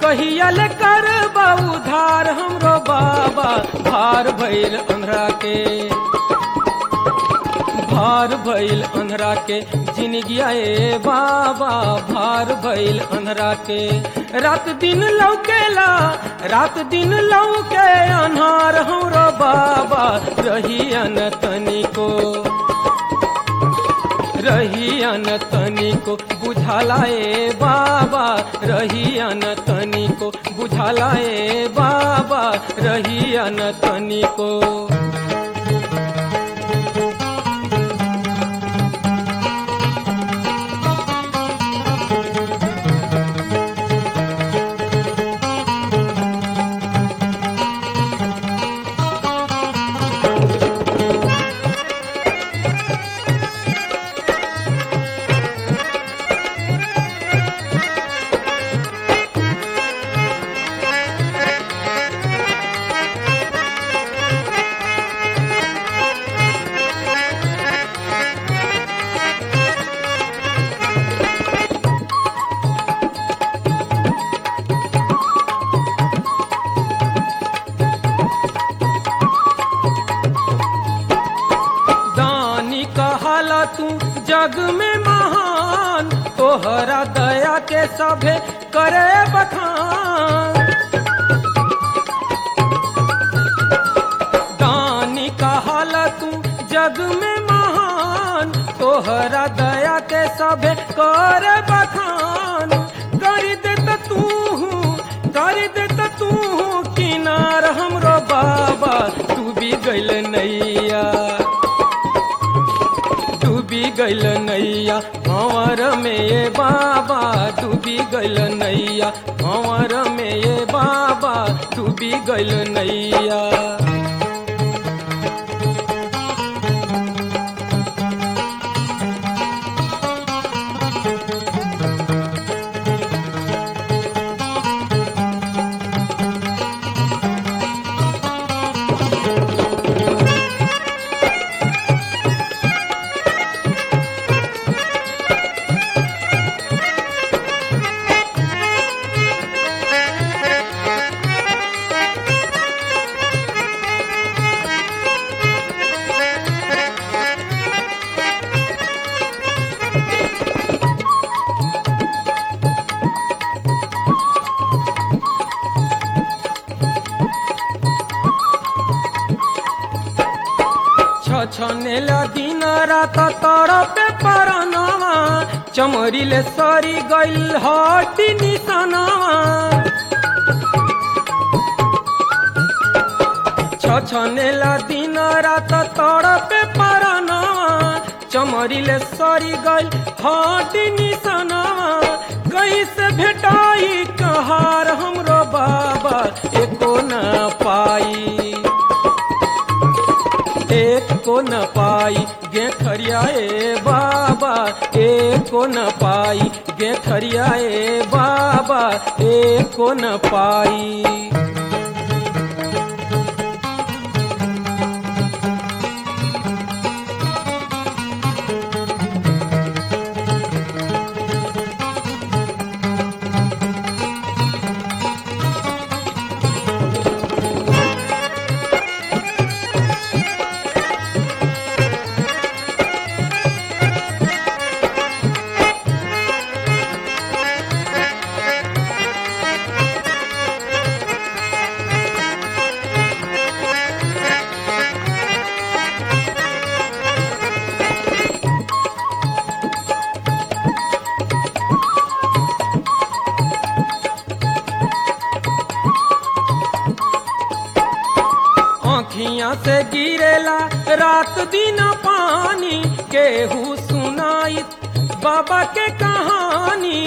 कहियल कर उधार हमरो बाबा भार भइल अंधरा के भार भइल अंधरा के जिनगिया ए बाबा भार भइल अंधरा के रात दिन लौकेला रात दिन लौके अन्हार हमरो बाबा रहियन तनिको रहियन तनिको बुझाला ए बाबा रहियन तनिको बुझाला ए बाबा रहियन तनिको दानी कहाला तू जग में महान तोहरा दया के सभे करे बखान दानी कहाला तू जग में महान तोहरा दया के सभे करे बखान कर दे त तू कर दे त तू किनार हमरो बाबा तू भी गइल नैया डूबी गइल नैया भंवर में ये बाबा डूबी गइल नैया भंवर में ये बाबा डूबी गइल नैया छनेला दिन रात तड़पे परनवा चमरीले सरी गइल हटी निसनवा छनेला दिन रात तड़पे परनवा चमरीले सरी गइल हटी निसनवा कैसे भेटाई कहार हमरो बाबा एको न पाई एक को न पाई गे खरियाए बाबा एक को न पाई गे खरियाए बाबा एक को न पाई आँखियाँ से गिरेला रात दिन पानी केहू सुनाई बाबा के कहानी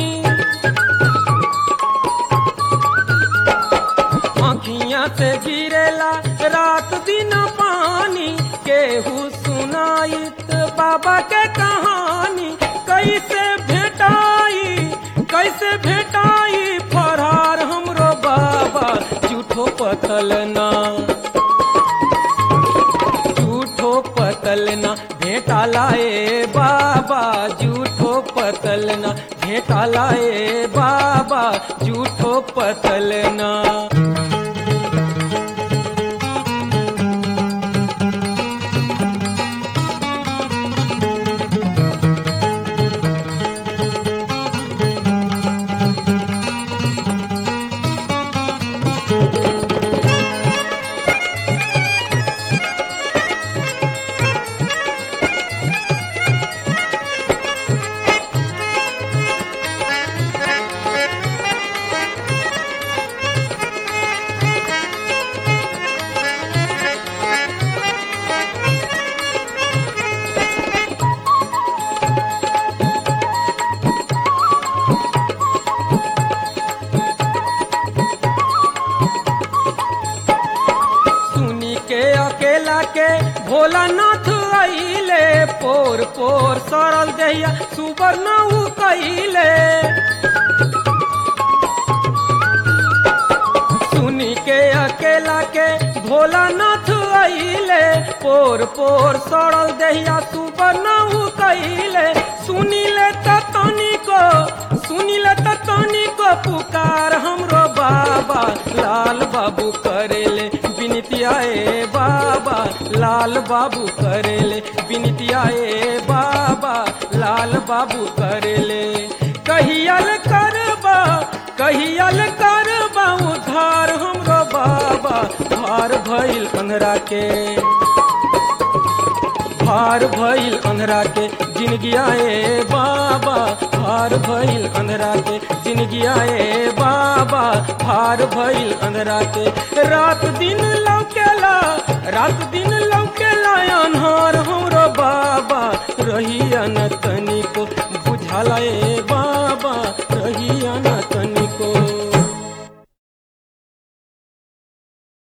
आँखियाँ से गिरेला रात दिन पानी केहू सुनाई बाबा के कहानी कैसे भेटाई कैसे भेटाई फरार हमरो बाबा झूठो पतल ना झूठो पतल ना भेटाला ए बाबा झूठो पतल ना भेटाला ए बाबा झूठो पतल ना सुनी के अकेला के भोलानाथ आइले पोर पोर सरल दहिया सुवर्ण उ कइले सुनी के अकेला के भोलानाथ आइले पोर पोर सरल दहिया सुवर्ण उ कइले सुनिले त तनिको सुनिले त तनिको पुकार हमरो बाबा लाल बाबू करेले बिनतिया ए बाबा लाल बाबू करेले बिनतिया ए बाबा लाल बाबू करेले कहियल करबा कहियल करबा उधार हमरो बाबा भार भइल अंधरा के भार भइल अंधरा के जिनगिया ए बाबा भार भइल अंधरा के जिनगिया ए बाबा भार भइल अंधरा के रात दिन लौकेला रात दिन लौकेला अन्हार हमरो बाबा रहिया न तनी